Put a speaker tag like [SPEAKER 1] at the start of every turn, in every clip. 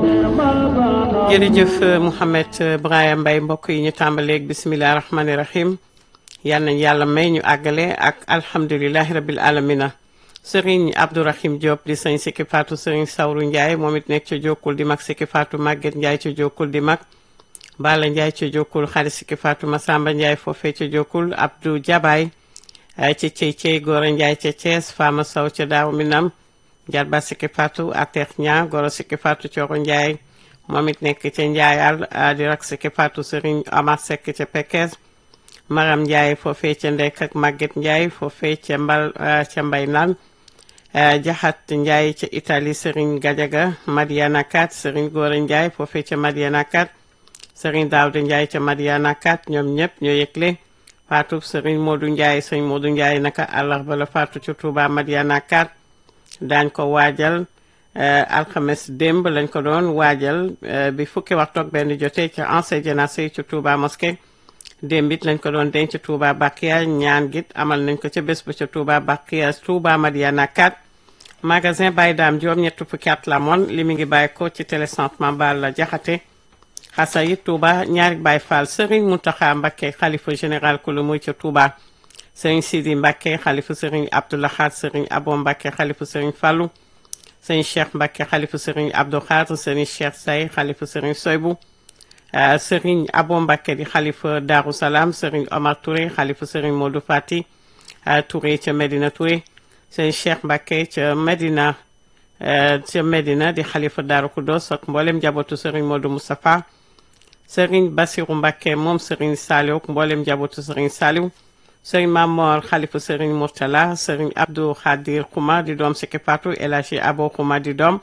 [SPEAKER 1] jërëjëf Mouhamed Brahima Mbaye mbokk yi ñu tàmbaleeg bisimilah rahmaani rahim yal nañ yàlla may ñu àggale ak alhamdulilahi rabil alamina sëriñ Abdourahim Diop di sëñ Sikki Fatou sëriñ Sawru Ndiaye moom it nekk ca Jokkul di mag Sikki Fatou Maguette Ndiaye ca Jokkul di mag Bala Ndiaye ca Jokkul xarit Sikki Fatou Massamba Ndiaye foofee ca Jokkul Abdou Jabaay ca Cey Cey Gora Ndiaye ca Thiès Fama Sow ca Daaw Minam Jarba Sikki Fatou Atex Ña Goro Sikki Fatou Coro Ndiaye moom it nekk ca Ndiayal di rak Sikki Fatou Serigne Amar Seck ca Pekes Maram Ndiaye foofee ca Ndek ak Maguette Ndiaye foofee ca Mbal ca Mbay Naan Jaxat Ndiaye ca Italie Serigne Gadiaga Madiana Kat Serigne Gora Ndiaye foofee ca Madiana Kat Serigne Daouda Ndiaye ca Madiana Kat ñoom ñëpp ñoo yëgle Fatou Serigne Modou Ndiaye Serigne Modou Ndiaye naka àllarba la Fatou ca Touba Madiana Kat daañ ko waajal alxames démb lañ ko doon waajal bi fukki waxtu ak benn jotee ca ancien jénacé yi ci Touba mosquée démb it lañ ko doon denc Touba Bakia ñaan git amal nañ ko ca bés ba ca Touba Bakia Touba Madiana 4 magasin Baye Dame Diop ñett fukki at la moon li mu ngi bàyyi ko ci télécentre Mambal la jaxate xasa yi Touba ñaari Baye Fall Serigne Mountakha Mbacké xalifa général ku lu muy ca Touba Serigne Sidi Mbacké xalifa Serigne Abdoulahad Serigne Abo Mbacké xalifa Serigne Fallou sëñ Cheikh Mbacke xalifu sëriñ Abdou Khadre sëriñ Cheikh Say xalifu sëriñ Soybu sëriñ Abo Mbacke di xalifa Darou Salaam sëriñ Omar Touré xalifu sëriñ Modou Fati Touré ca Medina Touré sëñ Cheikh Mbacke ca Medina ca Medina di xalifa Darou Khoudoss ak mboolem njabootu sëriñ Modou Moustapha sëriñ Bassirou Mbacke moom sëriñ Saliou ak mboolem njabootu sëriñ Saliou sëriñ Mamor xalifa sëriñ Mourtala sëriñ Abdou Khadir Xuma di doom Sikki Fatou El Hadji Abo Xuma di doom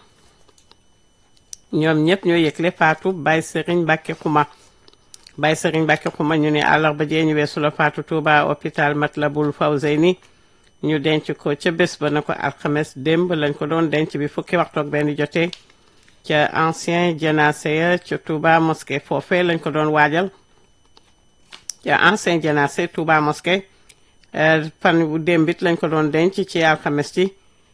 [SPEAKER 1] ñoom ñëpp ñoo yëgle Fatou Baye sëriñ Mbacke Xuma Baye sëriñ Mbacke Xuma ñu ne àllarba jee ñu weesu la Fatou Touba hôpital Matlabul Fawzeyni ñu denc ko ca bés ba na ko alxames démb lañ ko doon denc bi fukki waxtu ak benn jotee ca ancien jénacé ca Touba mosquée foofee lañ ko doon waajal ca ancien jénacé Touba mosquée fan bu démbit lañ ko doon denc ci alxames ci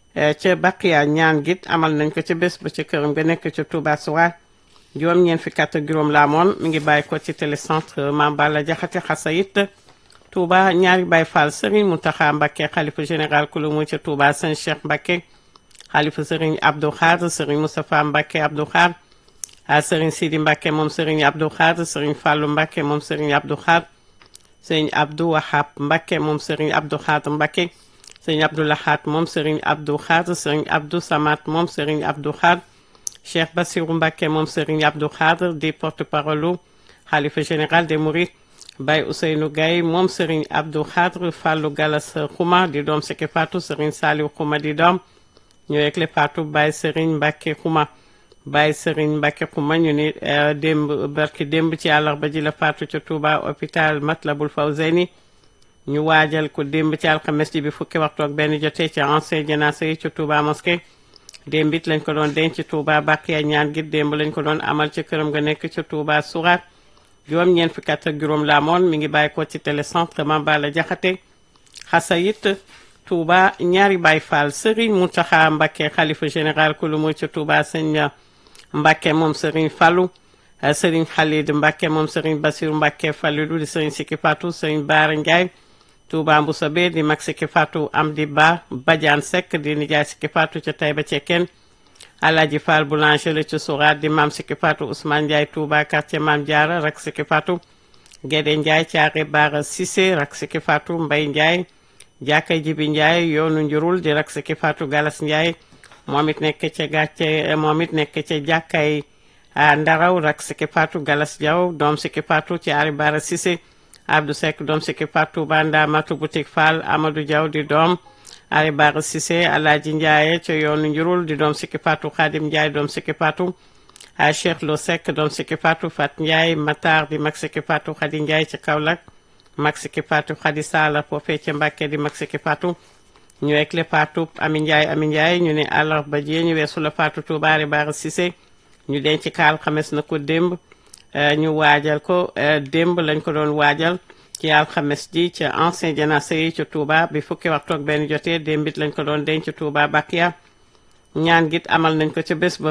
[SPEAKER 1] ca Baqiya ñaan git amal nañ ko ca bés ba ca këram nga nekk ca Touba Soura juróom ñeen fi kat ak juróom laa moon mi ngi bàyyi ko ci télécentre Mame Balla Jaxate Xasayit Touba ñaari Baye Fall Serigne Mountakha Mbacké xalifa général ku lu mu ca Touba Sëñ Cheikh Mbacké xalifa Serigne Abdou Khadre Serigne Moustapha Mbacké Abdou Khadre Serigne Sidi Mbacké moom Serigne Abdou Khadre Serigne Fallou Mbacké moom Serigne Abdou Khadre sëñ Abdou Wahab Mbacké moom sëriñ Abdou Khadre Mbacké sëñ Abdou Lahat moom sëriñ Abdou Khadre sëriñ Abdou Samat moom sëriñ Abdou Khadre Cheikh Bassirou Mbacké moom sëriñ Abdou Khadre di porte-parole xalifa général des Mourides Baye Ousseynou Gaye moom sëriñ Abdou Khadre Fallou Galas Xuma di doom Sikki Fatou sëriñ Saliou Xuma di doom ñoo yëgle Fatou Baye sëriñ Mbacké Xuma Baye Serigne Mbacke Xuma ñu ni démb barki démb ci àllarba ji la faatu ca Touba hôpital Matlabul Fawzeyni ñu waajal ko démb ci alxames ji bi fukki waxtu ak benn jotee ca ancien jénacé yi ca Touba mosquée démb it lañ ko doon denc ci Touba Baqiya ñaan gi démb lañ ko doon amal ca këram nga nekk ca Touba Souraat juróom ñeent fukki at ak juróom laa moon mi ngi bàyyi ko ci télécentre Mame Balla Jaxate Xasayit Touba ñaari Baye Fall Serigne Mountakha Mbacké xalifa général ku lu muy ca Touba sëñ Mbacke moom Serigne Fallou Serigne Khalid Mbacke moom Serigne Bassirou Mbacke Fallou di Serigne Sikki Fatou Serigne Baara Ndiaye Touba Mboussobé di mag Sikki Fatou Amdi Ba Badiane Seck di nijaay Sikki Fatou ca Taïba Cekkeen Alaaji Fall Boulanger la ca Souraat di maam Sikki Fatou Ousmane Ndiaye Touba quartier Maam Diarra rak Sikki Fatou Guédé Ndiaye Thiaré Bara Cissé rak Sikki Fatou Mbaye Ndiaye Jàkka Jibi Ndiaye yoonu njurul di rak Sikki Fatou Galas Ndiaye moom it nekk ca gàcce moom it nekk ca jàkkay ndaraw rak Sikki Fatou Galas Diaw doom Sikki Fatou ci Ari Bara Cissé Abdou Seck doom Sikki Fatou Banda Matu Boutique Fall Amadou Diaw di doom Ari Bara Cissé Alaaji Ndiaye ca yoonu njurul di doom Sikki Fatou Khadim Ndiaye doom Sikki Fatou a Cheikh Lo Seck doom Sikki Fatou Fat Ndiaye Matar di mag Sikki Fatou Khady Ndiaye ca Kaolack mag Sikki Fatou Khady Sala foofee ca Mbàkke di mag Sikki Fatou ñu wekk le Fatou Ami Ndiaye Ami Ndiaye ñu ne àllarba ji ñu weesu la Fatou Touba Ari Bara Cissé ñu denc kaal xames na ko démb ñu waajal ko démb lañ ko doon waajal ci alxames ji ca ancien jénacé yi ca Touba bi fukki waxtu ak benn jotee démbit lañ ko doon denc Touba Bakia ñaan git amal nañ ko ca bés ba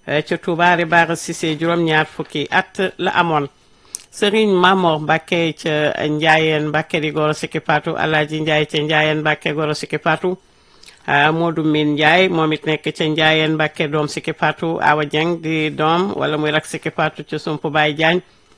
[SPEAKER 1] ca Touba Ribaara Cissé juróom-ñaar fukki at la amoon Serigne Mamor Mbacke ca Njaayeen Mbacke di goro sikki patu Alaaji Njaay ca Njaayeen Mbacke goro sikki patu Modou Min Njaay moom it nekk ca Njaayeen Mbacke doom sikki patu Awa Dieng di doom wala muy rak sikki patu ca Sumpu Baay Jaañ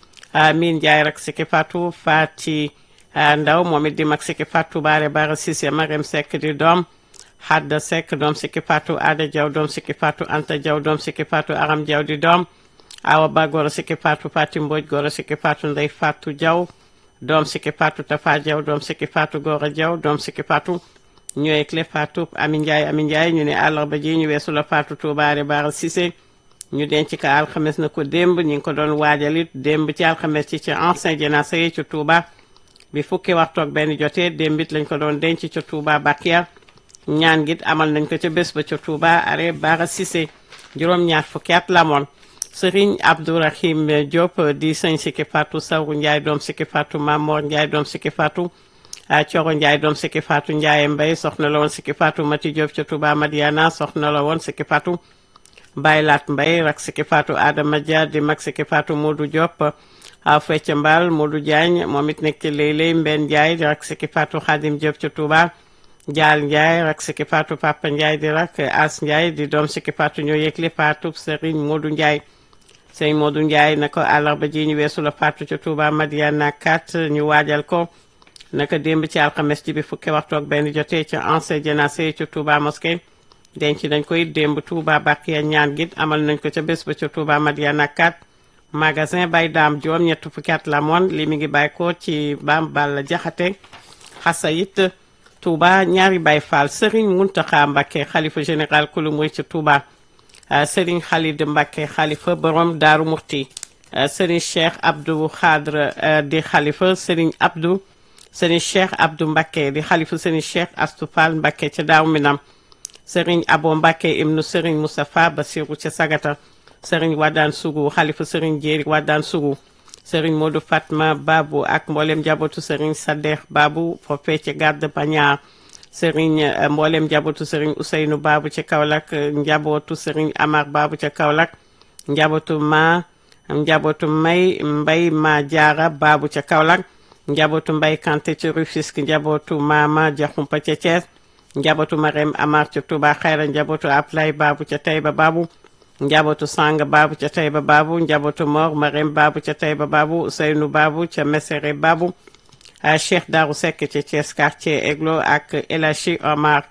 [SPEAKER 1] Min Njaay rak sikki patu Faati Ndaw moom it di mag sikki patu Baare Baara Cissé Marem Seck di doom Hadda Seck doom sikki patu Ada Jaw doom sikki patu Anta Jaw doom sikki patu Aram Jaw di doom awa ba goro sikki patu Fati Mbodj goro sikki patu Ndey Fatu Jaw doom sikki patu Tafa Jaw doom sikki patu Gora Jaw doom sikki patu ñooy clé Fatou Ami Ndiaye Ami Ndiaye ñu ne àllarba ji ñu weesu la Fatou Toubaare Baara Cissé ñu denc ko alxames na ko démb ñu ngi ko doon waajalit démb ci alxames ci ci ancien jénacé yi ci Touba bi fukki waxtu ak benn jotee démbit lañ ko doon denc ca Touba Bakia ñaan git amal nañ ko ca bés ba ca Touba are Baara Cissé juróom-ñaar fukki at la moon Sëriñ Abdourahim Diop di sëñ sikki Fatou Sawru Ndiaye doom sikki Fatou Mamor Ndiaye doom sikki Fatou Coro Ndiaye doom sikki Fatou Ndiaye Mbay soxna la woon sikki Fatou Mati Diop ca Touba Madiana soxna la woon sikki Fatou Baylaat Mbay rak sikki Fatou Adama Dia di mag sikki Fatou Modou Diop Fecc Mbal Modou Diagne moom it nekk léeg-léeg Mbenn Ndiaye di rak sikki Fatou Khadim Diop ca Touba Jaal Ndiaye rak sikki Fatou Papa Ndiaye di rak As Ndiaye di doom sikki Fatou ñoo yëgle Fatou Serigne Modou Ndiaye sëñ Modou Ndiaye na ko àllarba ji ñu weesu la Fatou ca Touba Madiana 4 ñu waajal ko naka démb ci alxames ji bi fukki waxtu ak benn jotee ca ancien jénacé ca Touba mosquée denc nañ koy démb Touba Bakiya ñaan git amal nañ ko ca bés ba ca Touba Madiana 4 magasin bay daam juróom ñett fukki at la moon li mi ngi bàyyi ko ci Bam Balla Jaxate xasayit Touba ñaari Baay Faal Serigne Mountakha Mbacké xalifa général kulu muy ca Touba Serigne Khalid Mbacké xalifa borom Daaru Murti Serigne Cheikh Abdou Khadre di xalifa Serigne Abdou Serigne Cheikh Abdou Mbacké di xalifa Serigne Cheikh Astou Fall Mbacké ca Daaru Minam Serigne Abo Mbacké ibnu Serigne Moustapha Bassirou ca Sagata Serigne Wadane Sougou xalifa Serigne Jéeri Wadane Sougou Serigne Modou Fatma Babou ak mboolem njabootu Serigne Sadex Babou foofee ca Garde Pagnard Serigne mboolem njabootu Serigne Ousseynou Babou ca Kaolack njabootu Serigne Amar Babou ca Kaolack njabootu ma njabootu May Mbay ma Jaara Babou ca Kaolack njabootu Mbay Kanté ca Rufisque njabootu Mama Jaxumpa ca Thiès njabootu Marème Amar ca Touba Xayra njabootu Ablay Babou ca Taïba Babou njabootu Sang Babou ca Taïba Babou njabootu Mor Marème Babou ca Taïba Babou Ousseynou Babou ca Mesere Babou Cheikh Darou Seck ca Thiès quartier Eglo ak El Hadji Omar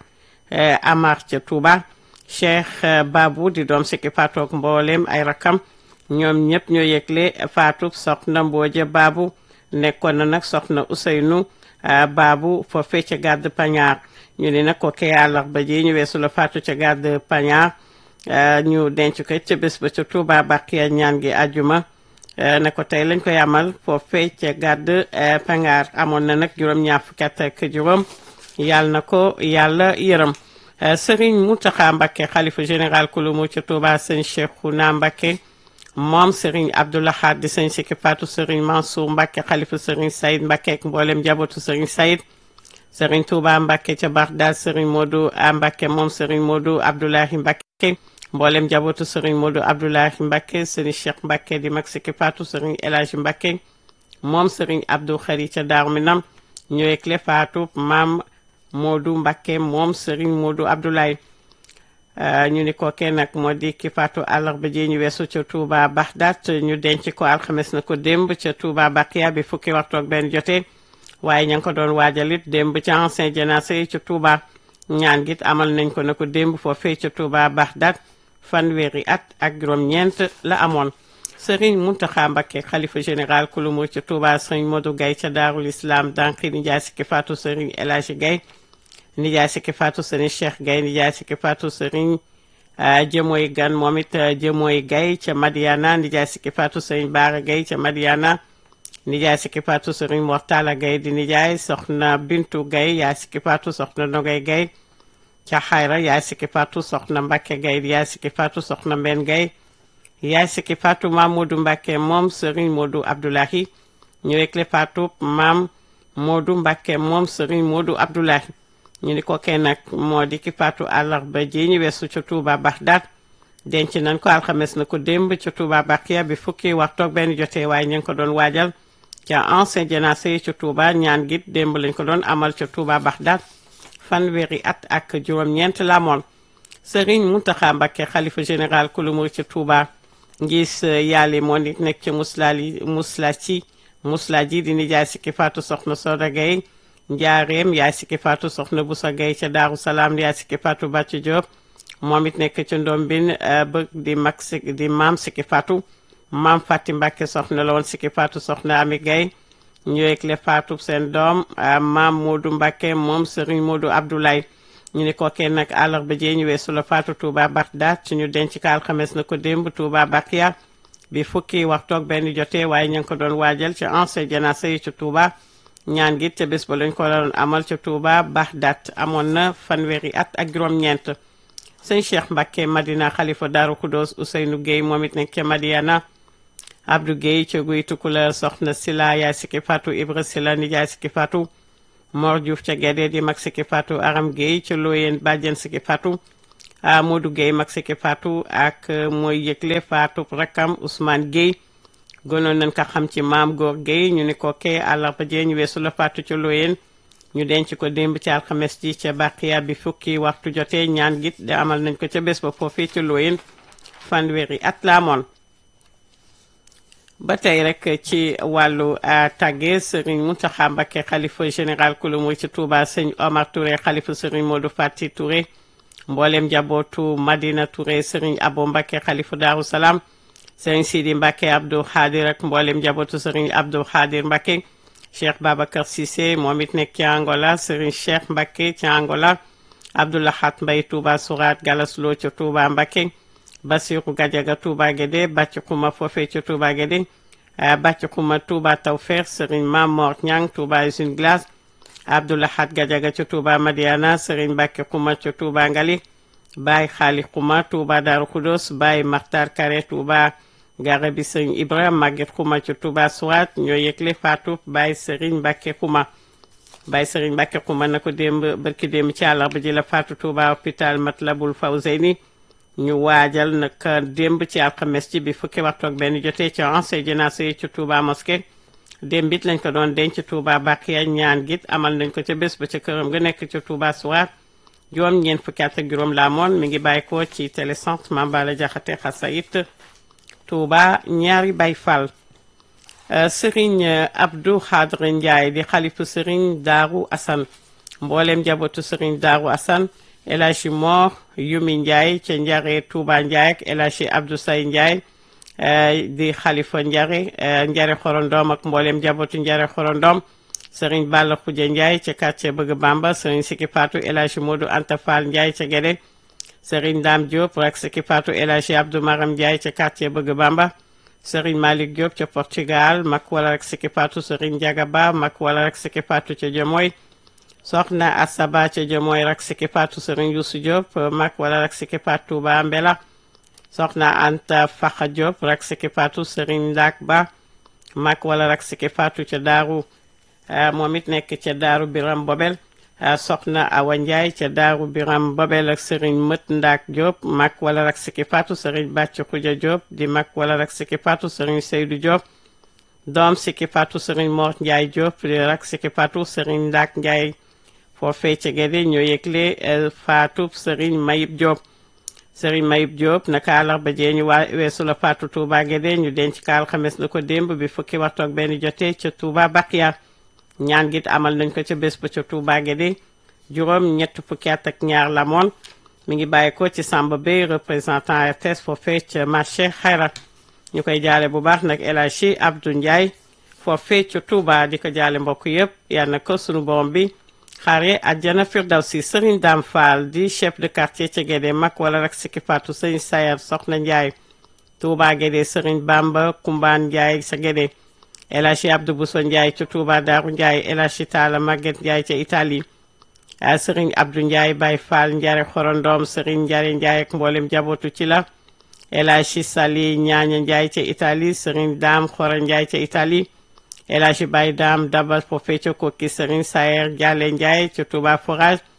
[SPEAKER 1] Amar ca Touba Cheikh Babou di doom sikki faatoog mboolem ay rakam ñoom ñëpp ñoo yëgle faatu soxna Mbooja Babou nekkoon na nag soxna Ousseynou Babou foofee ca Garde Pagnard ñu ne nag ko kee àllarba ji ñu weesu la faatu ca Garde Pagnard ñu denc ko ca bés ba ca Touba Bakiya ñaan gi àjjuma ne ko tey lañ koy amal foofee ca Garde Pagnard amoon na nag juróom-ñaar fukki at ak juróom yàlla na ko yàlla yërëm Serigne Mountakha Mbacké xalifa général kulumu ca Touba sëñ Cheikhouna Mbacké moom Serigne Abdoulahad di sëñ Sikki Fatou Serigne Mansour Mbacké xalifa Serigne Saïd Mbacké ak mboolem njabootu Serigne Saïd Serigne Touba Mbacké ca Bagdad Serigne Modou Mbacké moom Serigne Modou Abdoulahi Mbacké mboolem njabootu Serigne Modou Abdoulahi Mbacké Serigne Cheikh Mbacké di mag Sikki Fatou Serigne El Hadji Mbacké moom Serigne Abdou Khari ca Daaru Minam ñëwee clé Fatou maam Modou Mbacké moom Serigne Modou Abdoulaye ñu ni ko kenn nag moo di ki faatu àllarba ji ñu weesu ca Touba Bagdad ñu denc ko alxames na ko démb ca Touba Bakiya bi fukki waxtu ak benn jotee waaye ña ngi ko doon waajalit démb ca ancien jénacé yi ca Touba ñaan git amal nañ ko na ko démb foofee ca Touba Bagdad fanweeri at ak juróom-ñeent la amoon Serigne Mountakha Mbacké xalifa général kulumu ca Touba Serigne Modou Gaye ca Daarul Islam danqi ni jaay sikki faatu Serigne El Hadji Gaye nijaay sikki faatu Serigne Cheikh Gaye nijaay sikki faatu Serigne jëmooy gan moom it jëmooy Gaye ca Madiana nijaay sikki faatu Serigne Baara Gaye ca Madiana nijaay sikki faatu Serigne Mortala Gaye di nijaay soxna Bintu Gaye yaay sikki faatu soxna Nogay Gaye ca Xayra yaay sikki faatu soxna Mbacké Gaye yaay sikki faatu soxna Mbenn Gaye yaay sikki faatu maam Modou Mbacké moom Serigne Modou Abdoulahi ñu rekle faatu maam Modou Mbacké moom Serigne Modou Abdoulahi ñu ni ko kenn nag moo di ki faatu àllarba ji ñu weesu ca Touba Bagdad denc nañ ko alxames na ko démb ca Touba Bakia bi fukki waxtoog benn jotee waaye ñu ngi ko doon waajal ca ancien jénacé yi ca Touba ñaan git démb lañ ko doon amal ca Touba Baxdaad fanweeri at ak juróom-ñeent la amoon Serigne Mountakha Mbacké xalifa général kulu murid ca Touba ngis yàlla moo nit nekk ca muslali musla ci musla ji di nijaay sikki faatu soxna Soda Gaye njaareem yaay sikki faatu soxna Busa Gaye ca Daaru Salaam yaay sikki faatu Bàcc Diop moom it nekk ca Ndombin bëgg di mag si di maam sikki faatu maam Fati Mbacké soxna la woon sikki faatu soxna Ami Gaye ñu yëgle faatu seen doom maam Modou Mbacké moom Serigne Modou Abdoulaye ñu ne ko kenn nag àllarba jee ñu weesu la faatu Touba Bagdad ci ñu denc ka alxames na ko démb Touba Bakia bi fukki waxtoog benn jotee waaye ñu ngi ko doon waajal ci ancien janaasa yi ci Touba ñaan gi te bés ba lañ ko doon amal ci Touba Bagdad amoon na fanweeri at ak juróom-ñeent sëñ Cheikh Mbacké Madina xalifa Daaru Kudos Ousseynou Gueye moom it nekk ca Madiana Abdou Gueye ca guy Tukulër soxna Sila yaay sikki faatu Ibra Sila nijaay sikki faatu Mor Diouf ca Guédé di mag sikki faatu Aram Gueye ca Looyeen bàjjen sikki faatu Modou Gueye mag sikki faatu ak mooy yëgle faatu rakkam Ousmane Gueye gënoon nañ ko xam ci maam Góor Gueye ñu ni ko kee àllarba jee ñu weesu la faatu ca Looyeen ñu denc ko démb ci alxames ji ca Baqiya bi fukki waxtu jotee ñaan git de amal nañ ko ca bés ba foofii ca Looyeen fanweeri at la amoon ba tey rek ci wàllu tàgge sëriñ Mountakha Mbacké xalifa général kulu murid ci Touba sëñ Omar Touré xalifa sëriñ Modou Fati Touré mboolem njabootu Madina Touré sëriñ Abo Mbacké xalifa Daaru Salaam sëriñ Sidi Mbacké Abdou Khadir ak mboolem njabootu sëriñ Abdou Khadir Mbacké Cheikh Babacar Cissé moom it nekk ci Angola sëriñ Cheikh Mbacké ci Angola Abdoulahat Mbaye Touba Sourat Galas Lo ci Touba Mbacké Bassirou Gadiaga Touba Guédé bàcc xuma foofee ca Touba Guédé bàcc xuma Touba Tawfeex Serigne Mamor Ñang Touba Usine Glace Abdoulahat Gadiaga ca Touba Madiana Serigne Mbacke xuma ca Touba Ngali Baye Xaali xuma Touba Darou Khoudoss Baye Makhtar Kare Touba Gare bi Serigne Ibrahima Maguette xuma ca Touba Souat ñoo yëgle faatu Baye Serigne Mbacke xuma Baye Serigne Mbacke xuma na ko démb barki démb ci àllarba ji la faatu Touba hôpital Matlabul Fawzeyni ñu waajal nag démb ci alxames ci bi fukki waxtu ak benn jotee ci ancien jénacé yi ci Touba mosquée démb it lañ ko doon denc Touba Bakiya ñaan git amal nañ ko ca bés ba ca këram nga nekk ca Touba Souar juróom ñeent fukki at ak juróom la amoon mi ngi bàyyi ko ci télécentre Mambala Jaxate Xasayit Touba ñaari Baay Fall Serigne Abdou Khadre Ndiaye di xalifu Serigne Daaru Assane mbooleem njabootu Serigne Daaru Assane El Hadji Mor Yumi Ndiaye ca Njare Touba Ndiaye ak El Hadji Abdou Say Ndiaye di xalifa Njare Njare Xorondom ak mboolem njabootu Njare Xorondom Serigne Balla Khoudia Ndiaye ca quartier Bëgg Bamba Serigne Siki Fatou El Hadji Modou Anta Fall Ndiaye ca Guédé Serigne Dame Diop ak Siki Fatou El Hadji Abdou Maram Ndiaye ca quartier Bëgg Bamba Serigne Malick Diop ca Portugal mag wala rek Siki Fatou Serigne Ndiaga Ba mag wala rek Siki Fatou ca Jomoy soxna Asaba ca Jomoy rak Siki Fatou Serigne Youssou Diop mag wala rak Siki Fatou Touba Mbela soxna Anta Fakha Diop rak Siki Fatou Serigne Ndak Ba mag wala rak Siki Fatou ca Daaru moom it nekk ca Daaru Biram Bobel soxna Awa Ndiaye ca Daaru Biram Bobel ak Serigne Mët Ndak Diop mag wala rak Siki Fatou Serigne Bàcc Xuja Diop di mag wala rak Siki Fatou Serigne Seydou Diop doom Siki Fatou Serigne Mor Ndiaye Diop di rak Siki Fatou Serigne Ndak Ndiaye foofee ca Guédé ñoo yëgle faatu Serigne Mayib Diop Serigne Mayib Diop naka àllarba jee ñu waa weesu la faatu Touba Guédé ñu denc ka alxames na ko démb bi fukki waxtu ak benn jotee ca Touba Bakiya ñaan git amal nañ ko ca bés ba ca Touba Guédé juróom ñett fukki at ak ñaar la moon mi ngi bàyyi ko ci Samba Bey représentant RTS foofee ca marché Xayra ñu koy jaale bu baax nag El Hadji Abdou Ndiaye foofee ca Touba di ko jaale mbokk yëpp yal na ko sunu borom bi xaare àjjana firdawsi Serigne Dame Fall di chef de quartier ca Guédé mag wala rek Siki Fatou Serigne Sayar Soxna Ndiaye Touba Guédé Serigne Bamba Kumbaan Ndiaye ca Guédé El Hadji Abdou Bousso Ndiaye ca Touba Daaru Ndiaye El Hadji Talla Maguette Ndiaye ca Italie Serigne Abdou Ndiaye Baye Fall Ndiare Xorondom Serigne Ndiare Ndiaye ak mboolem jabootu ci la El Hadji Sali Ñaaña Ndiaye ca Italie Serigne Dame Xora Ndiaye ca Italie El Hadji Baye Dame Daba foofee ca Kokki Serigne Sayer Dialé Ndiaye ca Touba Forage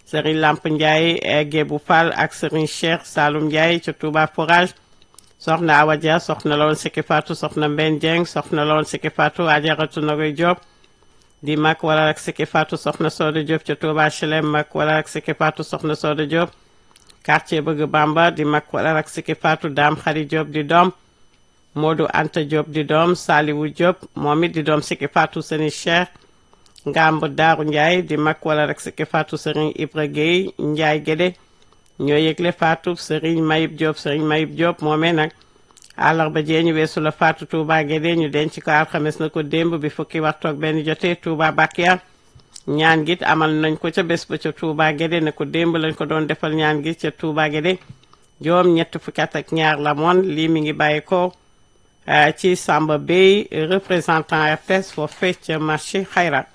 [SPEAKER 1] Serigne Lamp Ndiaye Gébu Fall ak Serigne Cheikh Saloum Ndiaye ca Touba Forage soxna Awa Dia soxna la woon Sikki Fatou soxna Mben Dieng soxna la woon Sikki Fatou Ajaratu Nogoy Diop di mag wala ak Sikki Fatou soxna Soda Diop ca Touba Chelem mag wala ak Sikki Fatou soxna Soda Diop quartier Bëgg Bamba di mag wala ak Sikki Fatou Dame Khari Diop di doom Modou Anta Diop di doom Saliwu Diop moom it di doom Sikki Fatou Serigne Cheikh Ngamb Daaru Ndiaye di mag wala rek Sikki Fatou Serigne Ibra Gueye Ndiaye Guédé ñoo yëgle Fatou Serigne Mayib Diop Serigne Mayib Diop moomee nag àllarba jee ñu weesu la Fatou Touba Guédé ñu denc ko alxames na ko démb bi fukki waxtu ak benn jotee Touba Bakia ñaan gi amal nañ ko ca bés ba ca Touba Guédé ne ko démb lañ ko doon defal ñaan gi ca Touba Guédé joom ñett fukki at ak ñaar la moon lii mi ngi bàyyi ko ci Samba Bey représentant RTS foofee ca marché Xayra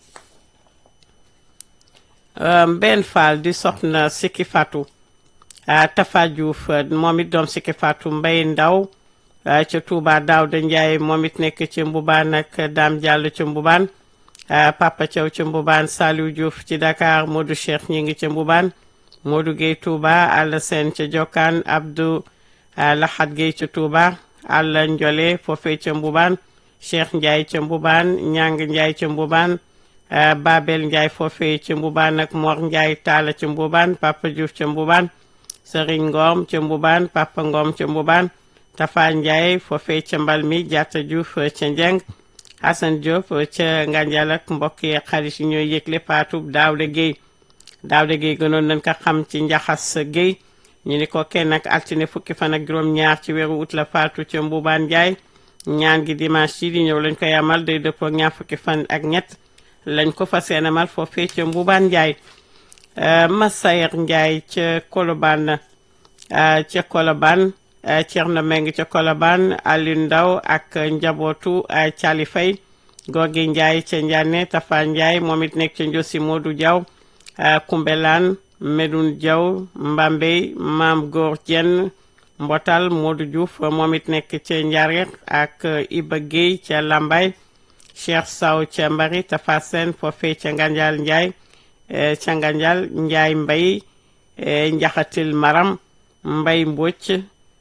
[SPEAKER 1] Mbenn Fall di soxna Sikki Fatou Tafa Diouf moom it doom Sikki Fatou Mbay Ndaw ca Touba Daawda Ndiaye moom it nekk ci Mbubaan ak Dame Diallo ca Mbubaan Papa Thiaw ca Mbubaan Saliou Diouf ci Dakar Modou Cheikh ñi ngi ca Mbubaan Modou Gueye Touba Alla Sène ca Jokkaan Abdou Lahad Gueye ca Touba Alla Njole foofee ca Mbubaan Cheikh Ndiaye ca Mbubaan Ñang Ndiaye ca Mbubaan Babel Ndiaye foofee ca Mbubaan ak Mor Ndiaye Talla ca Mbubaan Papa Diouf ca Mbubaan Serigne Ngom ca Mbubaan Papa Ngom ca Mbubaan Tafa Ndiaye foofee ca mbal mi Diatta Diouf ca Njeng Hassan Diop ca Nganjal ak mbokk yi xarit yi ñooy yëgle Fatou Daouda Gueye Daouda Gueye gënoon nañ ko xam ci Njaxas Gueye ñu ni ko kenn ak altine fukki fan ak juróom-ñaar ci weeru ut la Fatou ca Mbubaan Ndiaye ñaan gi dimanche yi di ñëw lañ koy amal day dëppoo ak ñaar fukki fan ak ñett lañ ko fas yéene amal foofee ca Mbubaan Ndiaye Massayer Ndiaye ca Colobane ca Colobane Thierno Meng ca Colobane Aliou Ndaw ak njabootu Cali Fay Gorgui Ndiaye ca Ndiané Tafa Ndiaye moom it nekk ca Njosi Modou Diaw Koumbelaan Medoune Diaw Mbambey Maam Góor Jenn Mbotal Modou Diouf moom it nekk ca Ndiaré ak Iba Guèye ca Lambay Cheikh Saw ca Mbari Tafa Sène foofee ca Nganjal Ndiaye ca Nganjal Ndiaye Mbay Njaxatil Maram Mbay Mbocc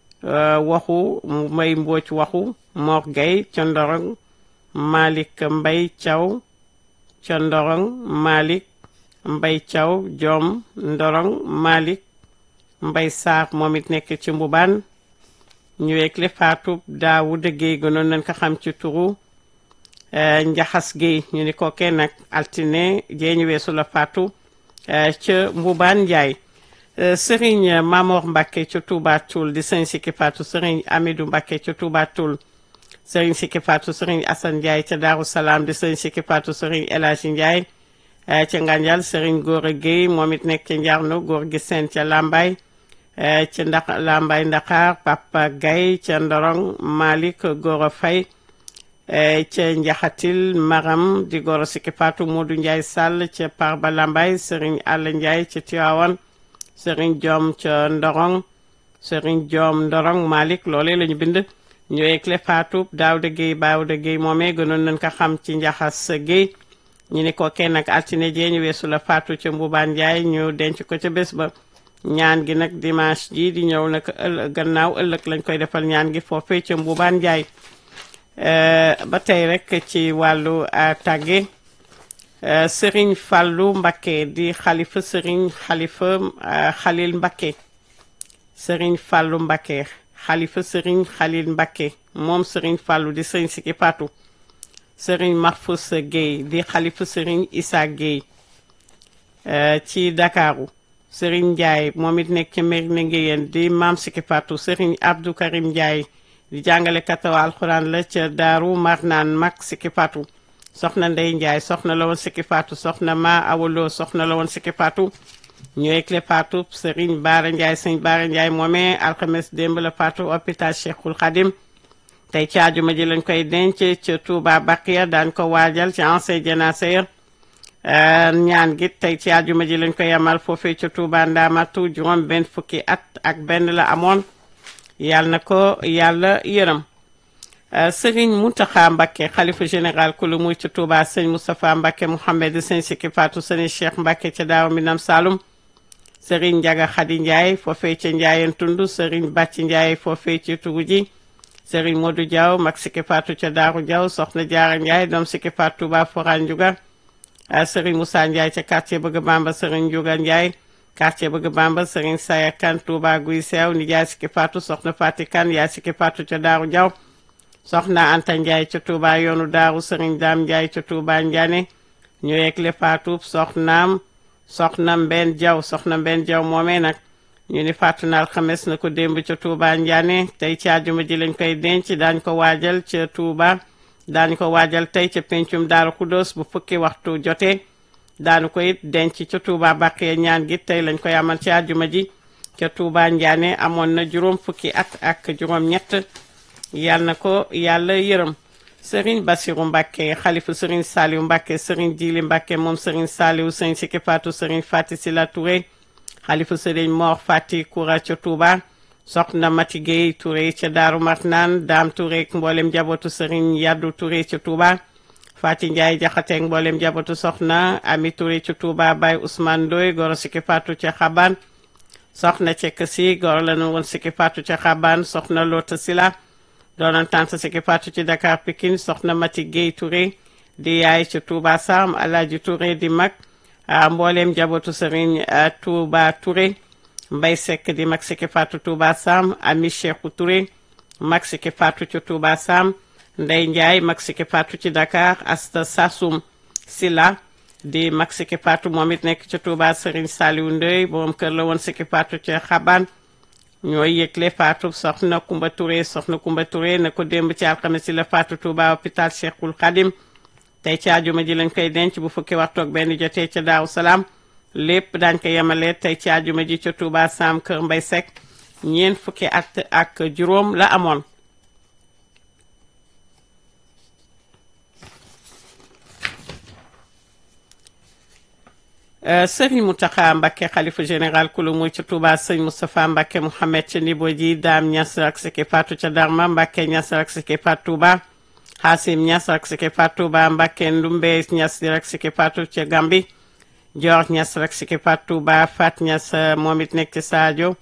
[SPEAKER 1] waxu Mbay Mbocc waxu Mor Gueye ca Ndorong Malick Mbay Thiaw ca Ndorong Malick Mbay Thiaw Joom Ndorong Malick Mbay Sarr moom it nekk ci Mbubaan ñu weekle Fatou Daawuda Gueye gënoon nañ ko xam ci turu Njaxas Gueye ñu ni ko kenn nag altine jee ñu weesu la Fatou ca Mbubaan Njaay Sëriñ Mamor Mbacke ca Touba Toul di sëriñ Sikki Fatou sëriñ Amidou Mbacke ca Touba Toul sëriñ Sikki Fatou sëriñ Assane Ndiaye ca Daaru Salaam di sëriñ Sikki Fatou sëriñ El Hadji Ndiaye ca Nganjal sëriñ Gora Gueye moom it nekk ca Njarno góor gi seen ca Lambaye ca ndax Lambaye Ndakaar Papa Gaye ca Ndorong Malick Gora Faye ca Njaxatil Maram di Gora Sikki Fatou Modou Ndiaye Sall ca Parba Lambaye sëriñ Alla Ndiaye ca Tivaouane sëriñ Diom ca Ndorong sëriñ Diom Ndorong Malick loolee la ñu bind ñu ekle Fatou Daouda Gueye Daouda Gueye moomee gënoon nañ ko xam ci Njaxas Gueye ñu ni ko kenn ak altine jee ñu weesu la Fatou ca Mbubaan Ndiaye ñu denc ko ca bés ba ñaan gi nag dimanche ji di ñëw nag ëllëg gannaaw ëllëg lañ koy defal ñaan gi foofee ca Mbubaan Ndiaye ba tey rek ci wàllu tàgge Sëriñ Fàllu Mbakke di xalifa Sëriñ xalifa Xalil Mbakke Sëriñ Fàllu Mbakke xalifa Sëriñ Xalil Mbakke moom Sëriñ Fàllu di Sëriñ Sikki Fatou Sëriñ Mahfous Gueye di xalifa Sëriñ Issa Gueye ci Dakaru Sëriñ Ndiaye moom it nekk ci Mérina Nguéyeen di maam Sikki Fatou Sëriñ Abdou Karim Ndiaye di jàngale kataw alxuraan la ca Daaru Marnaan mag Sikki Fatou soxna Ndey Ndiaye soxna la woon Sikki Fatou soxna ma awaloo soxna la woon Sikki Fatou ñooy clé Fatou Serigne Baara Ndiaye sëñ Baara Ndiaye moomee alxames démb la Fatou hôpital Cheikhul Khadim tey ci àjjuma ji lañ koy denc ca Touba Bakiya daan ko waajal ci ancien jénacé ñaan gi tey ci àjjuma ji lañ koy amal foofee ca Touba Ndamatu juróom benn fukki at ak benn la amoon yàlla na ko yàlla yërëm Serigne Mountakha Mbacké xalifa général kulu muy ci Touba sëñ Moustapha Mbacké Mouhamed sëñ Sikki Fatou sëñ Cheikh Mbacké ca Daaru Minam Saloum Serigne Ndiaga Khady Ndiaye foofee ca Ndiayeen Tund Serigne Bàcc Ndiaye foofee ci Tugu ji Serigne Modou Diaw mag Sikki Fatou ca Daaru Diaw soxna Jaara Ndiaye doom Sikki Fatou Touba Forane Ndiouga Serigne Moussa Ndiaye ca quartier Bëgg Bamba Serigne Ndiouga Ndiaye quartier Bëgg Bamba Serigne Saya Kane Touba Guy Seew nijaay Sikki Fatou soxna Fati Kane yaay Sikki Fatou ca Daaru Diaw soxna Anta Ndiaye ca Touba yoonu Daaru Serigne Dame Ndiaye ca Touba Ndiané ñu yegle Fatou soxnaam soxna Mbenn Diaw soxna Mbenn Diaw moomee nag ñu ni fàttu na alxames na ko démb ca Touba Ndiané tey ci àjjuma ji lañ koy denc daañ ko waajal ca Touba daañu ko waajal tey ca pencum Daaru Kudos bu fukki waxtu jotee daanu ko it denc ca Touba Baqiya ñaan gi tey lañ koy amal ci àjjuma ji ca Touba Ndiané amoon na juróom fukki at ak juróom ñett yàlla na ko yàlla yërëm Serigne Bassirou Mbacké xalifu Serigne Saliou Mbacké Serigne Djili Mbacké moom Serigne Saliou Serigne Sikki Fatou Serigne Fati Sila Touré xalifu Serigne Mor Fati Koura ca Touba soxna Mati Gueye Touré ca Daaru Marnaan Daam Touré ak mboolem njabootu Serigne Yaddu Touré ca Touba Fati Ndiaye Jaxate ak mboolem njabootu soxna Ami Touré ca Touba Baye Ousmane Ndoye goro Sikki Fatou ca Xaban soxna Cekk Si goro la nu woon Sikki Fatou ca Xaban soxna Lota Sila doonoon tante Sikki Fatou ci Dakar Pikine soxna Mati Gueye Touré di yaay ca Touba Sam Alaaji Touré di mag mbooleem njabootu Serigne Touba Touré Mbay Seck di mag Sikki Fatou Touba Sam Ami Cheikhou Touré mag Sikki Fatou ci Touba Sam Ndey Ndiaye mag Sikki Fatou ci Dakar Asta Sassoum Sila di mag Sikki Fatou moom it nekk ca Touba Serigne Saliou Ndey borom kër la woon Sikki Fatou ca Xaban ñooy yëgle Fatou soxna Kumba Touré soxna Kumba Touré na ko démb ci alxames si la Fatou Touba hôpital Cheikhul Khadim tey ci àjjuma ji lañ koy denc bu fukki waxtu ak benn jotee ca Daaru Salaam lépp daañ ko yemale tey ci àjjuma ji ca Touba Sam Kër Mbay Seck ñeent fukki at ak juróom la amoon Sëriñ Mountakha Mbacké xalifa général kulu muy ca Touba sëñ Moustapha Mbacké Mouhamed ca Nibo ji Daam Ñas ak Sikki Fatou ca Darma Mbacké Ñas ak Sikki Fatou Touba Xaasim Ñas ak Sikki Fatou Touba Mbacké Ndumbe Ñas di ak Sikki Fatou ca Gambi Joor Ñas ak Sikki Fatou Touba Fat Ñas moom it nekk ci Sadio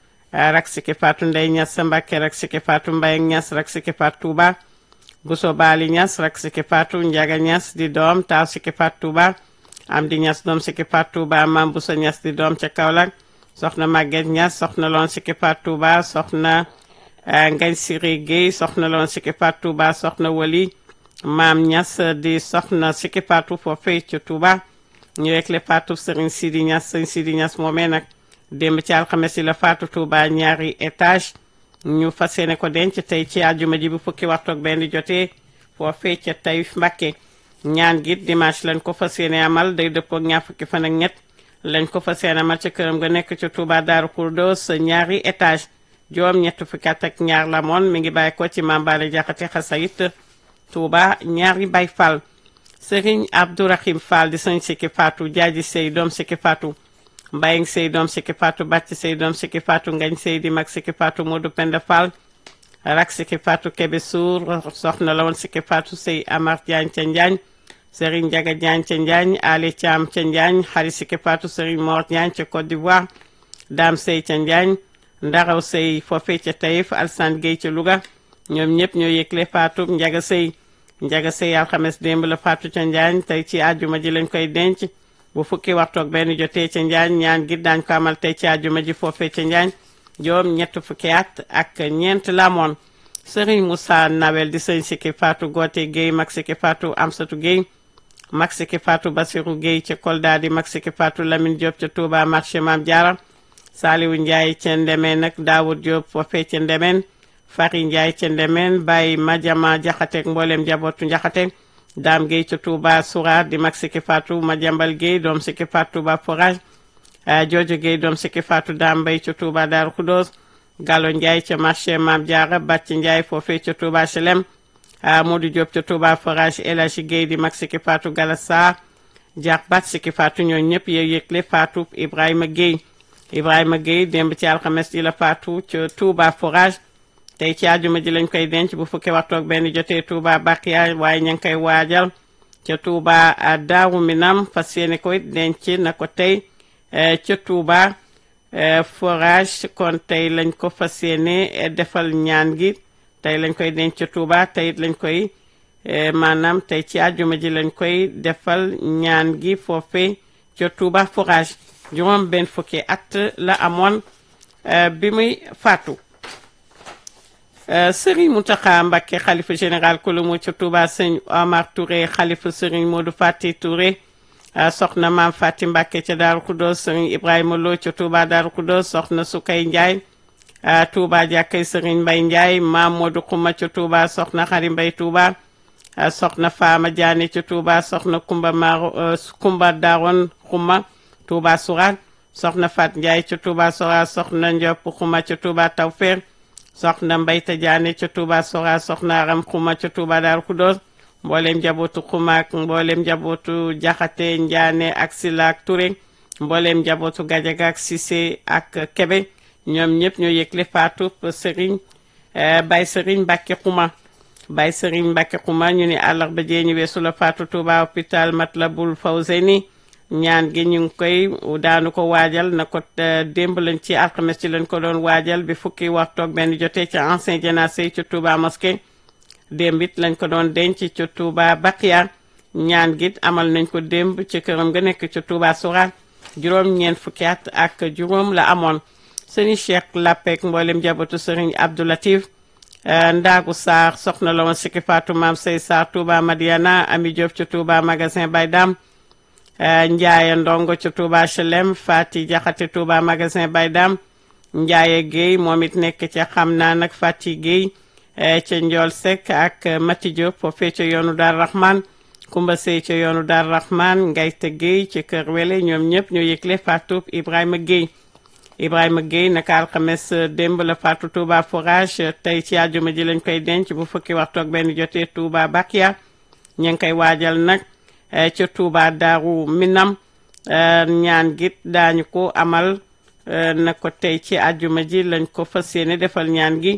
[SPEAKER 1] rak Sikki Fatou Ndey Ñas Mbacké rak Sikki Fatou Mbay Ñas rak Sikki Fatou Touba Buso Baali Ñas rak Sikki Fatou Njaga Ñas di doom taaw Sikki Fatou Touba am di ñas doom Sikki Fatou Touba mam bu sa ñas di doom ca Kaolack soxna Maguette ñas soxna loon Sikki Fatou Touba soxna Ngañ Siri Guèye soxna loon Sikki Fatou Touba soxna Wali maam ñas di soxna Sikki Fatou foofee ca Touba ñu rek le Fatou Serigne Sidi ñas Serigne Sidi ñas moomee nag démb ci alxames yi la Fatou Touba ñaari étage ñu fas yéene ko denc tey ci àjjuma ji bu fukki waxtu ak benn jotee foofee ca Taïf Mbacké ñaan gi dimanche lañ ko fas yéene amal day dëppoo ak ñaar fukki fan ak ñett lañ ko fas yéene amal ca këram nga nekk ca Touba Daaru Kurdos ñaari étage juróom ñett fukki at ak ñaar la moon mi ngi bàyyi ko ci Mambale Jaxate Xasayit Touba ñaari Bay Fall Serigne Abdourahim Fall di sëñ Sikki Fatou Jaaji Sey doom Sikki Fatou Mbayang Sey doom Sikki Fatou Bàcc Sey doom Sikki Fatou Ngañ Sey di mag Sikki Fatou Modou Penda Fall rak Sikki Fatou Kebe Sour soxna la woon Sikki Fatou Sey Amar Diagne ca Njaañ Serigne Ndiaga Diagne ca Njaañ Ali Thiam ca Njaañ xari Sikki Fatou Serigne Mor Diagne ca Côte d'Ivoire Dame Sey ca Njaañ Ndaraw Sey foofee ca Taïf Alsane Gueye ca Louga ñoom ñëpp ñoo yëgle Fatou Ndiaga Sey Ndiaga Sey alxames démb la Fatou ca Njaañ tey ci àjjuma ji lañ koy denc bu fukki waxtu ak benn jotee ca Njaañ ñaan gi daañ ko amal tey ci àjjuma ji foofee ca Njaañ joom ñett fukki at ak ñeent lamoon Serigne Moussa Nawel di sëñ Sikki Fatou Gote Gueye mag Sikki Fatou Amsatou Gueye mag Sikki Fatou Basirou Gueye ca Kolda di mag Sikki Fatou Lamine Diop ca Touba marché Mam Diarra Saliwu Ndiaye ca Ndemeen nag Daoud Diop foofee ca Ndemeen Fari Ndiaye ca Ndemeen Baye Madiama Jaxate ak mboolem njabootu Jaxate Dame Gueye ca Touba Soura di mag Sikki Fatou Madiambal Gueye doom Sikki Fatou Touba Forage Jojo Gueye doom Sikki Fatou Dame Mbaye ca Touba Darou Khoudoss Gallo Ndiaye ca marché Mam Diarra Bàcc Ndiaye foofee ca Touba Chelem Modou Diop ca Touba Forage El Hadji Gueye di mag Sikki Fatou Galassa Diak Bat Sikki Fatou ñoo ñëpp yow yëgle Fatou Ibrahima Gueye Ibrahima Gueye démb ci alxames yi la Fatou ca Touba Forage tey ci àjjuma ji lañ koy denc bu fukki waxtu ak benn jotee Touba Bakiya waaye ña ngi koy waajal ca Touba Daaru Minam fas yéene koy denc na ko tey ca Touba forage kon tey lañ ko fas yéene defal ñaan gi tey lañ koy denc ca Touba tey it lañ koy maanaam tey ci àjjuma ji lañ koy defal ñaan gi foofe ca Touba forage juróom benn fukki at la amoon bi muy faatu Serigne Mountakha Mbacké xalifa général kulumu ca Touba sëñ Omar Touré xalifa Serigne Modou Fati Touré soxna maam Fati Mbacké ca Daaru Kudos Serigne Ibrahima Lo ca Touba Daaru Kudos soxna Sukay Ndiaye Touba jàkkay Serigne Mbay Ndiaye maam Modou Xuma ca Touba soxna Xari Mbay Touba soxna Faama Diané ca Touba soxna Kumba Maro Kumba Daron Xuma Touba Sourate soxna Fat Ndiaye ca Touba Sourate soxna Ndiop Xuma ca Touba Tawfeex soxna Mbayta Diané ca Touba Sourate soxna Aram Xuma ca Touba Daaru Kudos mboolem njabootu Xuma ak mboolem njabootu Jaxate Ndiané ak Sila ak Touré mboolem njabootu Gajaga ak Cissé ak Kebe ñoom ñëpp ñoo yëgle faatu Serigne Baye Serigne Mbacké Xuma Baye Serigne Mbacké Xuma ñu ni àllarba jee ñu weesu la faatu Touba hôpital Matlabul Fawzeyni ñaan gi ñu ngi koy daanu ko waajal na ko démb lañ ci alxames ci lañ ko doon waajal bi fukki waxtu ak benn jotee ca ancien jénacé ci Touba mosquée démb it lañ ko doon denc ci Touba Bakiya ñaan gi amal nañ ko démb ci këram nga nekk ci Touba Sourate juróom ñeent fukki at ak juróom la amoon sëriñ Cheikh Lapek mboolem jabatu sëriñ Abdou Latif Ndaagu Sarr soxna la woon sikki Fatou Maam Sey Sarr Touba Madiana Ami Diop ci Touba magasin Baydam Njaaye Ndongo ci Touba HLM Fati Jaxate Touba magasin Baydam Njaaye Guèye moom it nekk ca xam naa nag Fati Guèye ca Njool Seck ak Mati Diop foofee ca yoonu Dar Rahman Kumba Sey ca yoonu Dar Rahman Ngayte Guèye ci Kër Wele ñoom ñëpp ñoo yëgle Fatou Ibrahima Guèye Ibrahima Guèye naka alxames démb la Fatou Touba forage tey ci àjjuma ji lañ koy denc bu fukki waxtu ak benn jotee Touba Bakiya ñu ngi koy waajal nag ca Touba Daaru Minam ñaan git daañu ko amal na ko tey ci àjjuma ji lañ ko fas yéene defal ñaan gi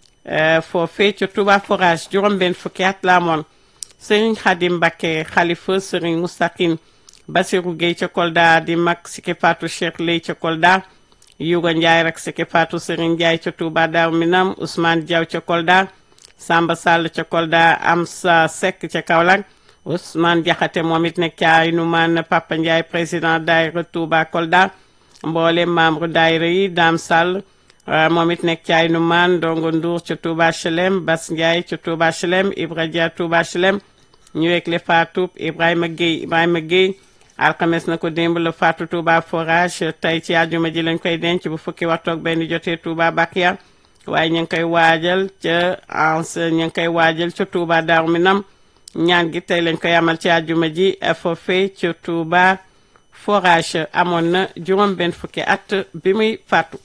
[SPEAKER 1] foofee ca Touba forage juróom-benn fukki at la amoon Serigne Khadim Mbacké xalifa Serigne Moustaqim Basirou Gueye ca Kolda di mag Siki Fatou Cheikh Lay ca Kolda Yuga Ndiaye rek Siki Fatou Serigne Ndiaye ca Touba Daaru Minam Ousmane Diaw ca Kolda Samba Sall ca Kolda Amsa Seck ca Kaolack Ousmane Diakhaté moom it nekk ca Aynoumane Papa Ndiaye président daayira Touba Kolda mboolem membre daayira yi Dame Sall moom it nekk ca Aynoumane Ndongo Ndour ca Touba HLM Bas Ndiaye ca Touba HLM Ibra Dia Touba HLM ñu wegle Fatou Ibrahima Gueye Ibrahima Gueye alxames na ko démb la Fatou Touba forage tey ci àjjuma ji lañ koy denc bu fukki waxtu ak benn jotee Touba Bakiya waaye ñu ngi koy waajal ca ans ñu ngi koy waajal ca Touba Daaru Minam ñaan gi tey lañ koy amal ci àjjuma ji foofee ca Touba forage amoon na juróom benn fukki at bi muy faatu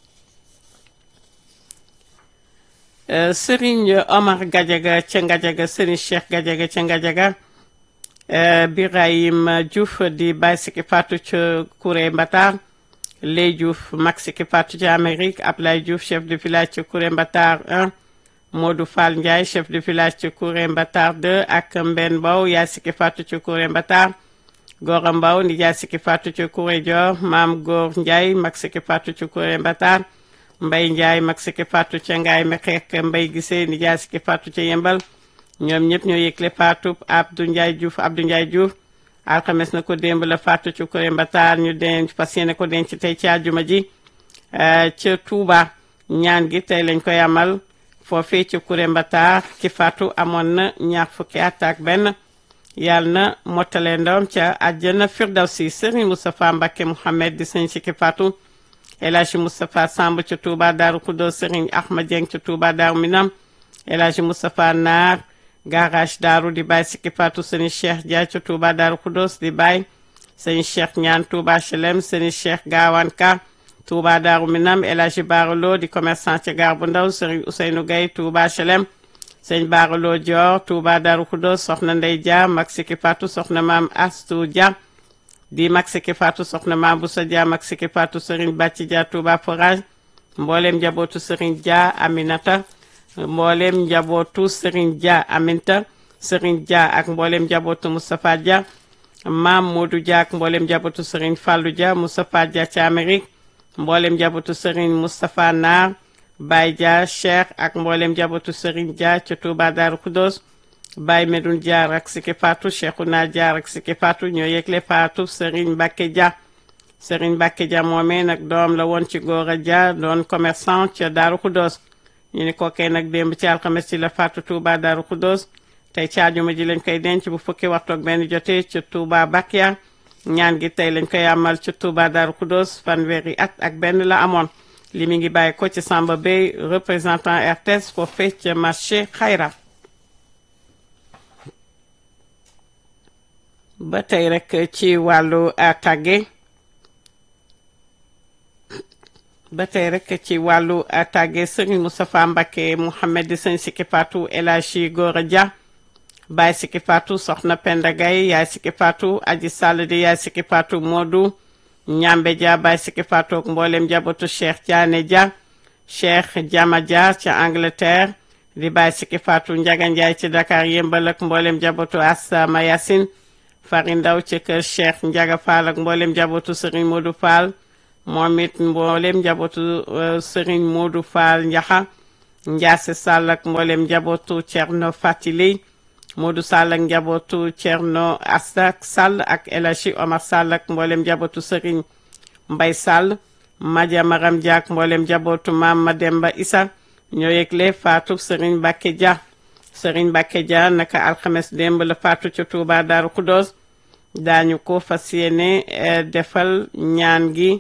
[SPEAKER 1] Serigne Omar Gadiaga ca Ngadiaga Serigne Cheikh Gadiaga ca Ngadiaga Birahim Diouf di Baye Siki Fatou ca Kouré Mbatar Ley Diouf mag Siki Fatou ca Amérique Ablaye Diouf chef de village ca Kouré Mbatar 1 Modou Fall Ndiaye chef de village ca Kouré Mbatar 2 ak Mben Mbow yaay Siki Fatou ca Kouré Mbatar Gora Mbow ndi yaay Siki Fatou ca Kouré Dior Maam Góor Ndiaye mag Siki Fatou ca Kouré Mbatar Mbay Ndiaye mag Siki Fatou ca Ngaay Mexeek Mbay Gisee ndi yaay Siki Fatou ca Yembal ñoom ñëpp ñoo yëgle Fatou Abdou Ndiaye Diouf Abdou Ndiaye Diouf alxames na ko démb la Fatou ci Kouré Mbatar ñu denc fas yéene ko denc tey ci àjjuma ji ca Touba ñaan gi tey lañ koy amal foofee ci Kouré Mbatar ki Fatou amoon na ñaar fukki at ak benn yàlla na mottale ndawam ca àjjana Firdawsi Serigne Moustapha Mbacké Mouhamed di sëñ Siki Fatou El Hadji Moustapha Samb ca Touba Daaru Kudo Serigne Ahmad Dieng ca Touba Daaru Minam El Hadji Moustapha Naar garage daaru di bàyyi Siki Fatou sëñ Cheikh Dia ca Touba Daaru Kudos di bàyyi sëñ Cheikh ñaan Touba HLM sëñ Cheikh Gaawaan Ka Touba Daaru Minam El Hadji Baaralo di commerçant ca Gare bu Ndaw sëñ Ousseynou Gaye Touba HLM sëñ Baaralo Dior Touba Daaru Kudos soxna Ndey Dia mag Siki Fatou soxna maam Astou Dia di mag Siki Fatou soxna maam Boussa Dia mag Siki Fatou sëriñ Bàcci Dia Touba Forage mboolem njabootu sëriñ Dia Aminata mboolem njabootu Serigne Dia Aminta Serigne Dia ak mboolem njabootu Moustapha Dia maam Modou Dia ak mboolem njabootu Serigne Fallou Dia Moustapha Dia ci Amérique mboolem njabootu Serigne Moustapha Naar Baye Dia Cheikh ak mboolem njabootu Serigne Dia ci Touba Darou Khoudoss Baye Medoune Dia ak Siki Fatou Cheikhouna Dia ak Siki Fatou ñoo yëgle Fatou Serigne Mbacké Dia Serigne Mbacké Dia moomee nag doom la woon ci Gora Dia doon commerçant ca Darou Khoudoss ñu ni kookee nag démb ci alxames ci la Fatou Touba Darou Khoudoss tey ci àjjuma ji lañ koy denc bu fukki waxtu ak benn jotee ca Touba Bakia ñaan gi tey lañ koy amal ca Touba Darou Khoudoss fanweeri at ak benn la amoon li mi ngi bàyyi ko ci Samba Bey représentant RTS foofee ca marché Xayra ba tey rek ci wàllu tàgge ba tey rek ci wàllu tàgge Serigne Moustapha Mbacké Mouhamed di sëñ Siki Fatou El Hadji Gora Dia Baye Siki Fatou Soxna Penda Gaye yaay Siki Fatou Aji Sall di yaay Siki Fatou Modou Ñambe Dia Baye Siki Fatou ak mboolem jabootu Cheikh Diané Dia Cheikh Diama Dia ca Angleterre di Baye Siki Fatou Njaga Njaay ci Dakar yëmbal ak mboolem jabootu Asama Yacine Fari Ndaw ci kër Cheikh Njaga Fall ak mboolem jabootu Serigne Modou Fall moom it mboolem njabootu Serigne Modou Fall Njaxa Njaase Sall ak mboolem njabootu Cerno Fatili Modou Sall ak njabootu Cerno Asta Sall ak El Hadji Omar Sall ak mboolem njabootu Serigne Mbay Sall Madia Maram Dia ak mboolem njabootu Maam Mademba Isa ñoo yëgle faatu Serigne Mbacké Dia Serigne Mbacké Dia naka alxames démb la faatu ca Touba Darou Khoudoss daañu ko fas yéene defal ñaan gi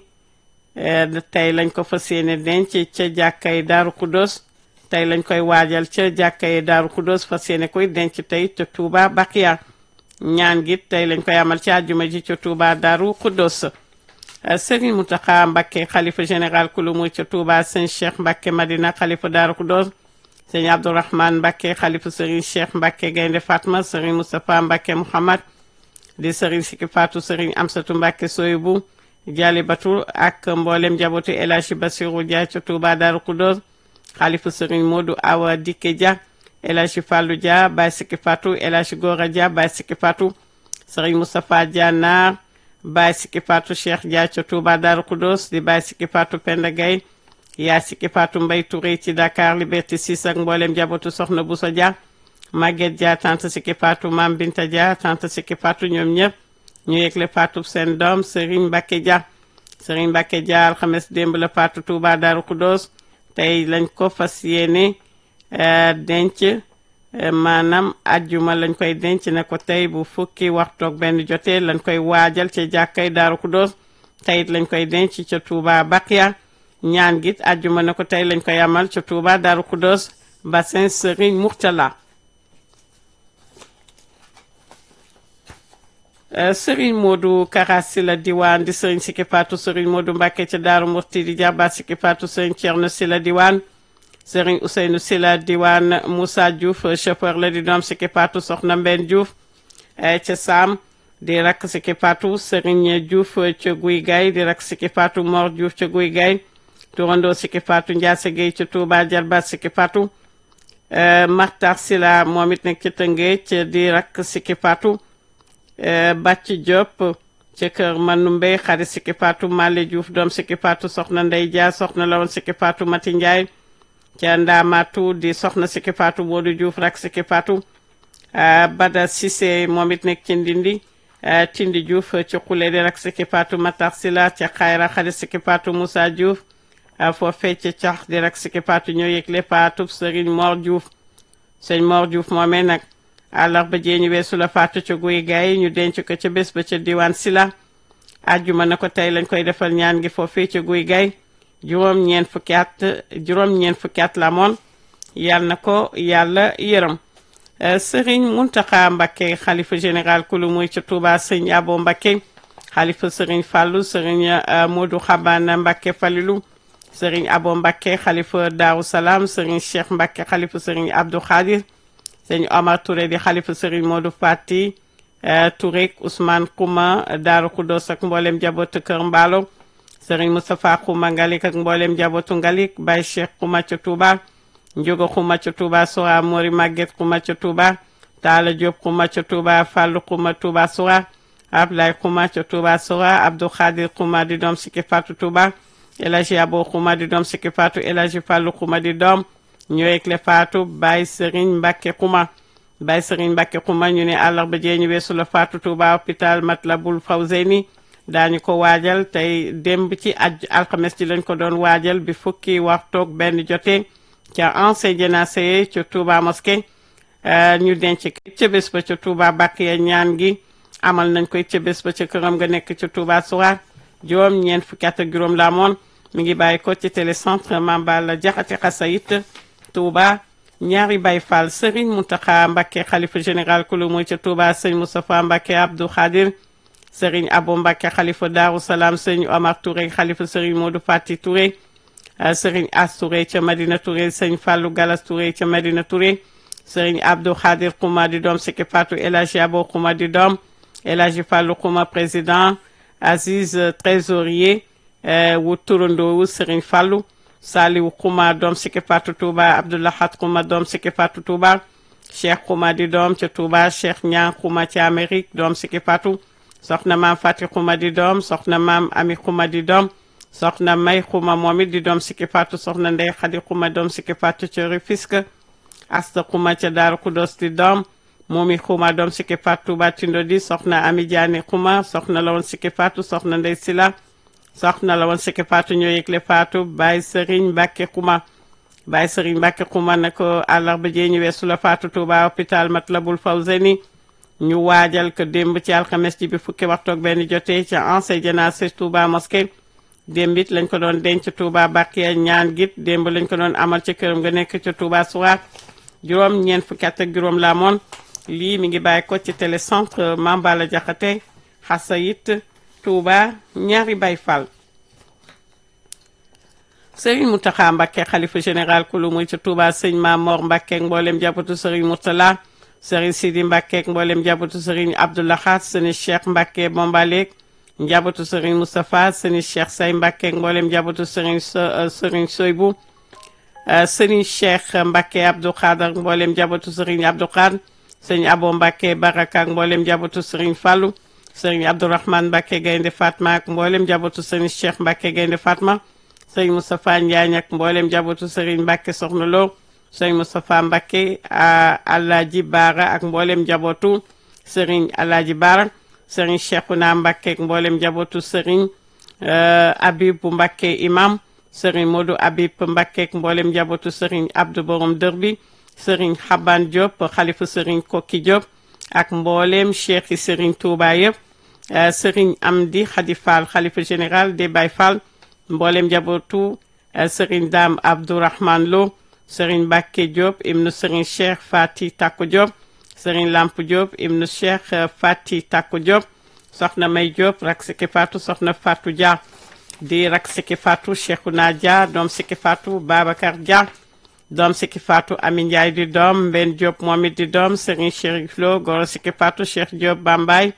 [SPEAKER 1] tey lañ ko fas yéene denc ca jàkkay Darou Khoudoss tey lañ koy waajal ca jàkkay Darou Khoudoss fas yéene koy denc tey ca Touba Bakia ñaan gi tey lañ koy amal ci àjjuma ji ca Touba Darou Khoudoss Serigne Mountakha Mbacké xalifa général kulumu ca Touba sëñ Cheikh Mbacké Madina xalifa Darou Khoudoss sëñ Abdourahmane Mbacké xalifa Serigne Cheikh Mbacké Gaynde Fatma Serigne Moustapha Mbacké Mouhamad di Serigne Siki Fatou Serigne Amsatou Mbacké Soyibou Jali Batou ak mboolem njabootu El Hadji Bassirou Dia ca Touba Darou Khoudoss xalifa Serigne Modou Awa Dikke Dia El Hadji Fallou Dia Baye Siki Fatou El Hadji Gora Dia Baye Siki Fatou Serigne Moustapha Dia Naar Baye Siki Fatou Cheikh Dia ca Touba Darou Khoudoss di Baye Siki Fatou Penda Gaye yaa Siki Fatou Mbaye Touré ci Dakar Liberté 6 ak mboolem njabootu Soxna Boussa Dia Maguette Dia tante Siki Fatou Mam Binta Dia tante Siki Fatou ñoom ñëpp ñu yëgle Fatou seen doom Serigne Mbacké Dia Serigne Mbacké Dia alxames démb la Fatou Touba Darou Khoudoss tey lañ ko fas yéene denc maanaam ajjuma lañ koy denc ne ko tey bu fukki waxtoog benn jotee lañ koy waajal ca jàkkay Darou Khoudoss tey it lañ koy denc ca Touba Bakia ñaan git ajjuma ne ko tey lañ koy amal ca Touba Darou Khoudoss bassin Serigne Mourtala Serigne Modou Karasi la diwaan di Serigne Siki Fatou Serigne Modou Mbacké ca Daaru Murti di jàbbaat Siki Fatou Serigne Thierno Sila diwaan Serigne Ousseynou Sila diwaan Moussa Diouf chauffeur la di doom Siki Fatou Soxna Mbenn Diouf ca Sam di rakk Siki Fatou Serigne Diouf ca Guy Gay di rakk Siki Fatou Mor Diouf ca Guy Gay turandoo Siki Fatou Ndiasse Gueye ca Touba jarbaat Siki Fatou Martar Sila moom it nekk ca Tëngéej di rakk Siki Fatou Bàcc Diop ca kër Manumbe xarit Siki Fatou Male Diouf doom Siki Fatou soxna Ndey Dia soxna la woon Siki Fatou Mati Ndiaye ca Ndaamatu di soxna Siki Fatou Modou Diouf rak Siki Fatou Bada Cissé moom it nekk ci Ndindi Tindi Diouf ci xule di rak Siki Fatou Matar Sila ca Xayra xarit Siki Fatou Moussa Diouf foofee ca cax di rak Siki Fatou ñoo yëgle Fatou Serigne Mor Diouf sëñ Mor Diouf moomee nag àllarba jee ñu weesu la faatu ca guy gaay ñu denc ko ca bés ba ca diwaan sila àjjuma na ko tey lañ koy defal ñaan gi foofee ca guy gaay juróom ñeen fukki at juróom ñeen fukki at la moon yal na ko yàlla yërëm sëriñ Muntaxa Mbakke xalifa général kulu muy ca Touba sëriñ Abo Mbakke xalifa sëriñ Fàllu sëriñ Modou Xabaan Mbakke Falilu sëriñ Abo Mbakke xalifa Daaru Salaam sëriñ Cheikh Mbakke xalifa sëriñ Abdou Khadir sëñ Omar Touré di xalifa Serigne Modou Fati Touré Ousmane Kouma Daaru Khoudoss ak mboolem jabootu Kër Mbaalo Serigne Moustapha Kouma Ngalik ak mboolem jabootu Ngalik Baye Cheikh Kouma ca Touba njogo xuma ca Touba Soura Mori Maguette xuma ca Touba Talla Diop xuma ca Touba Fallou xuma Touba Soura Ablaye xuma ca Touba Soura Abdou Khadir xuma di doom sikki Fatou Touba El Hadji Abo xuma di doom sikki Fatou El Hadji Fallou xuma di doom ñoo yëgle Fatou Baye Serigne Mbacke xuma Baye Serigne Mbacke xuma ñu ne àllarba jee ñu weesu la Fatou Touba hôpital Matlaboul Fawzeyni daañu ko waajal tey démb ci aj alxames ji lañ ko doon waajal bi fukki waxtoog benn jotee ca ancien jénacé ca Touba mosquée ñu denc ca bés ba ca Touba Bakiya ñaan gi amal nañ koy ca bés ba ca këram nga nekk ca Touba Soura juróom ñeent fukki at ak juróom la amoon mi ngi bàyyi ko ci télécentre Mambala Jaxate Xasayit Touba ñaari Baye Fall Serigne Mountakha Mbacké xalifa général kulu mooy ca Touba sëñ Moustapha Mbacké Abdou Khadir Serigne Abo Mbacké xalifa Daaru Salaam sëñ Omar Touré xalifa Serigne Modou Fati Touré Serigne As Touré ca Madina Touré sëñ Fallou Galas Touré ca Madina Touré Serigne Abdou Khadir Khouma di doom Siki Fatou El Hadji Abo Khouma di doom El Hadji Fallou Khouma président Aziz trésorier wu turandoo wu Serigne Fallou Saliou Khouma doom Siki Fatou Touba Abdoulahat Khouma doom Siki Fatou Touba Cheikh Khouma di doom ca Touba Cheikh Niang Khouma ca Amérique doom Siki Fatou soxna maam Fati Khouma di doom soxna maam Ami Khouma di doom soxna May Khouma moom it di doom Siki Fatou soxna Ndey Khady Khouma doom Siki Fatou ca Rufisque Asta Khouma ca Daaru Kudos di doom Momi Khouma doom Siki Fatou Touba Tindodi soxna Ami Diané Khouma soxna la woon Siki Fatou soxna Ndey Sila soxna la woon Siki Fatou ñoo yëgle Fatou Baye Serigne Mbacke Khouma Baye Serigne Mbacke Khouma na ko àllarba jee ñu weesu la Fatou Touba hôpital Matlaboul Fawzeni ñu waajal ko démb ci alxames ji bi fukki waxtu ak benn jotee ca ancien jénacé Touba mosquée démb it lañ ko doon denc Touba Bakiya ñaan git démb lañ ko doon amal ca këram nga nekk ca Touba Soura juróom ñeent fukki at ak juróom la amoon lii mi ngi bàyyi ko ci télécentre Mambala Jaxate Xasayit Touba ñaari Baye Fall Serigne Mountakha Mbacké xalifa général kulu muy ca Touba sëñ Mamor Mbacké mboolem jàppatu Serigne Mourtala Serigne Sidi Mbacké mboolem jàppatu Serigne Abdoulahat sëñ Cheikh Mbacké Bombaleek njabootu Serigne Moustapha Serigne Cheikh Say Mbacké mboolem njabootu Serigne Serigne Soybu Serigne Cheikh Mbacké Abdou Khadar mboolem njabootu Serigne Abdou Khadar Serigne Abo Mbacké Baraka ak mboolem njabootu Serigne Fallou Serigne Abdourahmane Mbacké Gaynde Fatma ak mboolem njabootu Serigne Cheikh Mbacké Gaynde Fatma Serigne Moustapha Ndiagne ak mboolem njabootu Serigne Mbacké Soxna Lo Serigne Moustapha Mbacké Alaaji Baara ak mboolem njabootu Serigne Alaaji Baara Serigne Cheikhouna Mbacké ak mboolem njabootu Serigne Habib Mbacké imam Serigne Modou Habib Mbacké ak mboolem njabootu Serigne Abdou Borom Dër bi Serigne Xaban Diop xalifa Serigne Kokki Diop ak mboolem cheikh yi Serigne Touba yëpp Serigne Amdi Khady Fall xalifa général des Baye Fall mboolem njabootu Serigne Dame Abdourahman Lo Serigne Mbacké Diop ibnu Serigne Cheikh Fati Tako Diop Serigne Lamp Diop ibnu Cheikh Fati Tako Diop soxna May Diop rak siki Fatou soxna Fatou Dia di rak siki Fatou Cheikhouna Dia doom siki Fatou Babacar Dia doom siki Fatou Ami Ndiaye di doom Mben Diop moom it di doom Serigne Chérif Lo goro siki Fatou Cheikh Diop Bambay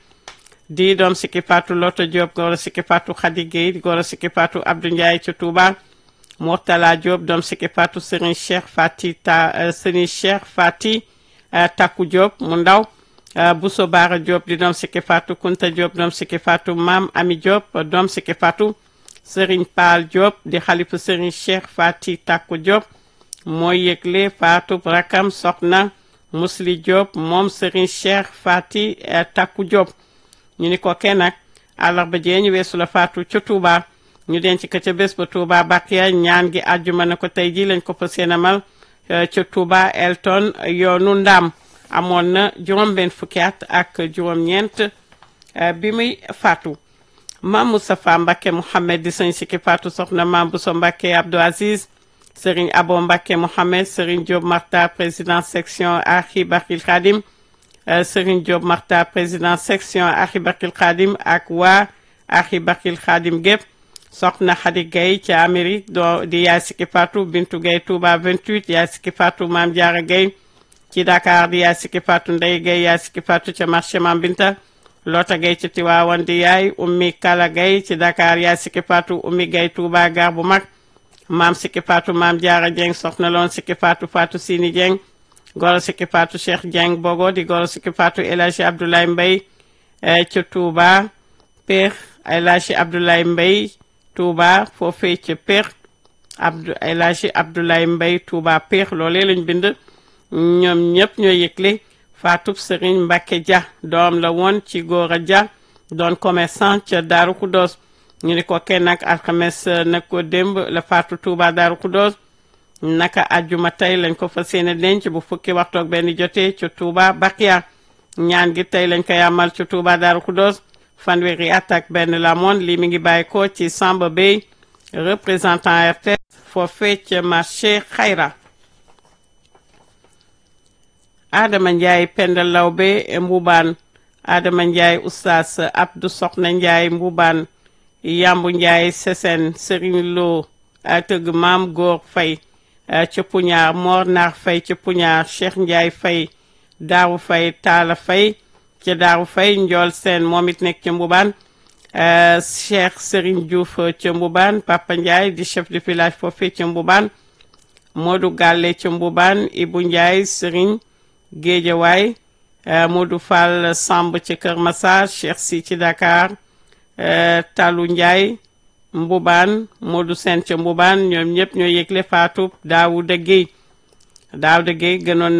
[SPEAKER 1] di doom siki Fatou Loto Diop goro siki Fatou Khady Gueye goro siki Fatou Abdou Ndiaye ci Touba Mourtala Diop doom siki Fatou Serigne Cheikh Fati ta Serigne Cheikh Fati Taku Diop mu ndaw Bousso Bara Diop di doom siki Fatou Kunta Diop doom siki Fatou Mam Ami Diop doom siki Fatou Serigne Paal Diop di xalifu Serigne Cheikh Fati Taku Diop mooy yëgle Fatou rakam soxna Musli Diop moom Serigne Cheikh Fati Taku Diop ñu ni ko kenn nag àllarba jee ñu weesu la Fatou ca Touba ñu denc ko ca bés ba Touba Bakiya ñaan gi àjjuma na ko tey jii lañ ko fas yéene amal ca Touba Elton yoonu Ndam amoon na juróom-benn fukki at ak juróom-ñeent bi muy faatu maam Moustapha Mbacké Mouhamed di sëñ sikki faatu soxna maam Bousso Mbacké Abdou Aziz Serigne Abo Mbacké Mouhamed Serigne Diop Marta président section Akhi Bakil Khadim Serigne Diop Marta président section Akhi Bakil Khadim ak waa Akhi Bakil Khadim gépp soxna Khady Gaye ci Amérique do di yaay sikki faatu Bintu Gaye Touba 28 yaay sikki faatu Maam Diarra Gaye ci Dakar di yaay sikki faatu Ndey Gaye yaay sikki faatu ca marché Mam Binta Lota Gaye ci Tiwaawan di yaay Ummi Kala Gaye ci Dakar yaay sikki faatu Ummi Gaye Touba gar bu mag maam sikki faatu maam jaara jeng soxna loon sikki faatu faatu sini jeng goro sikki faatu cheikh jeng bogo di goro sikki faatu El Hadji Abdoulaye Mbaye ca Touba Péex El Hadji Abdoulaye Mbaye Touba foofee ca Péex Abdou El Hadji Abdoulaye Mbaye Touba Péex loolee lañ bind ñoom ñëpp ñoo yëgle faatub Serigne Mbacke Dia doom la woon ci góor a Dia doon commerçant ca Daaru Kudos ñu ni ko kenn ak alxames nag ko démb la faatu Touba Daaru Kudos naka ajjuma tey lañ ko fas yéene denc bu fukki waxtoog benn jotee ca Touba Bakia ñaan gi tey lañ koy amal ca Touba Daaru Kudos fanweeri at ak benn la moon lii mi ngi bàyyi ko ci Samba Bey représentant RTS foofee ca marché Xayra Adama Ndiaye Penda Lawbe Mbubaan Adama Ndiaye Oustaz Abdou Soxna Ndiaye Mbubaan Yambu Ndiaye Sesen Serigne Lo tëgg Maam Góor Fay ca Puñaar Mor Naar Fay ca Puñaar Cheikh Ndiaye Fay Daaru Fay Taala Fay ca Daaru Fay Njool Seen moom it nekk ca Mbubaan Cheikh Serigne Diouf ca Mbubaan Papa Ndiaye di chef de village foofee ca Mbubaan Modou Galle ca Mbubaan Ibu Ndiaye Serigne Géejawaay Modou Fall Samb ci Kër Massar Cheikh Si ci Dakar Talu Ndiaye Mbubaan Modou Sène ca Mbubaan ñoom ñëpp ñoo yëgle faatu Daawuda Guèye Daawuda Guèye gënoon